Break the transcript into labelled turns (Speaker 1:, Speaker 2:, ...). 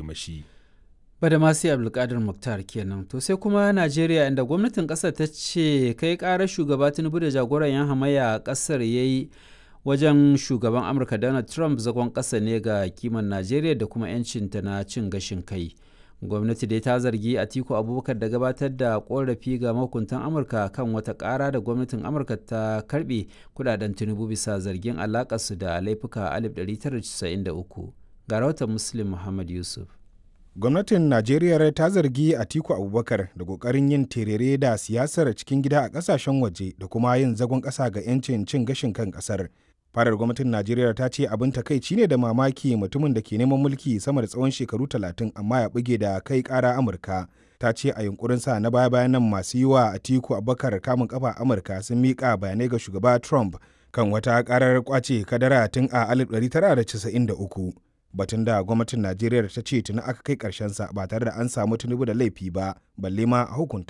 Speaker 1: mashi.
Speaker 2: Badamasi Abdulkadir Muktar kenan. To sai kuma Najeriya inda gwamnatin ƙasar ta ce kai ƙarar shugaba Tinubu da jagoran 'yan hamayya a ƙasar ya yi wajen shugaban Amurka Donald Trump zagon ƙasa ne ga kiman Najeriya da kuma 'yancinta na cin gashin kai. Gwamnati dai ta zargi Atiku Abubakar da gabatar da ƙorafi ga mahukuntan Amurka kan wata ƙara da gwamnatin Amurka ta karɓe kudaden Tinubu bisa zargin alaƙarsu da laifuka 1993. Ga rahoton Muslim Muhammad Yusuf.
Speaker 3: gwamnatin najeriya ta zargi atiku abubakar da kokarin yin terere da siyasar cikin gida a kasashen waje da kuma yin zagon kasa ga 'yancin cin gashin kan kasar fadar gwamnatin najeriya ta ce abin takaici ne da mamaki mutumin da ke neman mulki sama da tsawon shekaru talatin amma ya buge da kai kara amurka ta ce a yunkurin sa na baya bayan nan masu yi wa atiku abubakar kamun kafa amurka sun miƙa bayanai ga shugaba trump kan wata karar kwace kadara tun a 1993 batun da gwamnatin najeriya ta ce tuni aka kai sa ba tare da an samu tinubu da laifi ba balle ma a hukunta